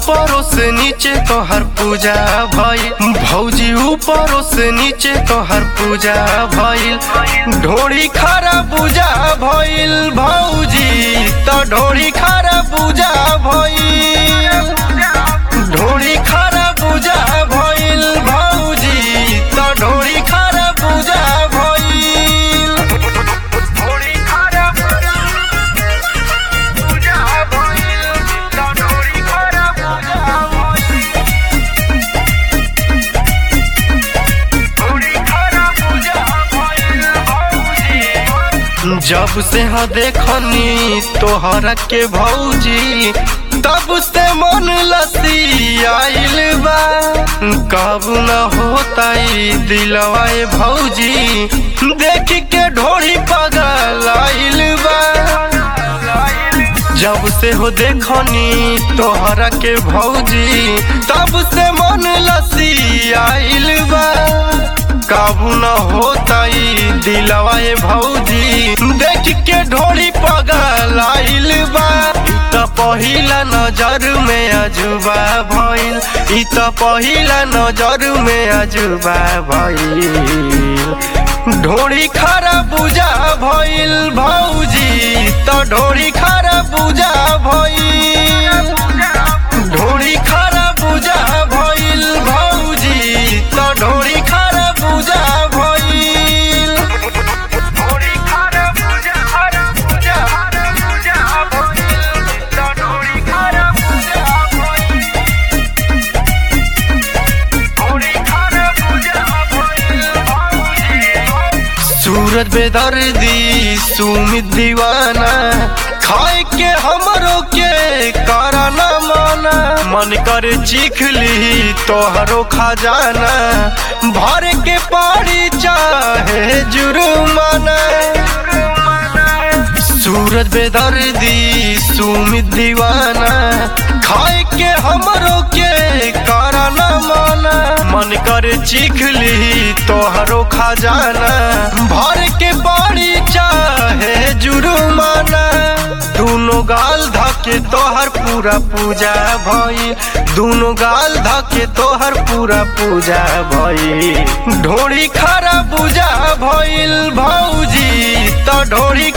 ऊपरों से नीचे तोहर पूजा भइल भौजी ऊपरों से नीचे तोहर पूजा भइल ढोड़ी खारा पूजा भइल भौजी तो ढोड़ी खारा पूजा भइल ढोड़ी खारा पूजा भइल भौजी तो ढोड़ी खारा पूजा भइल ढोड़ी खारा पूजा भइल तो ढोड़ी खारा पूजा भइल ढोड़ी खारा पूजा भइल भौजी जब से ह देखनी तोहरा के भौजी तब से मन लसी आइल बा कब न होता दिलवा ए भौजी देख के ढोड़ी पगल आइल बा जब से हो देखनी तोहरा के भौजी तब से मन लसी आइल बा काबू न होता दिलवा ए भौजी देख के ढोड़ी पगल आइल बा ई त पहिला नजर में अजुबा भइल ई त पहिला नजर में अजुबा भइल ढोड़ी खारा बुझा भइल भौजी त ढोड़ी खारा बुझा भइल ढोड़ी खारा बुझा भइल भौजी त ढोड़ी खारा बुझा भइल ढोड़ी खारा बुझा खारा बुझा बुझा भइल त ढोड़ी खारा बुझा भइल ढोड़ी खारा बुझा भइल भौजी सूरज बेदर्दी सुमित दीवाना खाए के हमरो के कराना माना मन करे चीख ली तोहरो खजाना भर के पारी चाहे जुर्माना सूरज बेदर्दी सुमित दीवाना खाए के हमरो के कराना माना मन करे चीख ली तोहरो खजाना भर के बाड़ी चाहे जुर्माना दोनों गाल धके तोहर पूरा पूजा भई दोनों गाल धके तोहर पूरा पूजा भई ढोड़ी खारा पूजा भइल भौजी त ढोड़ी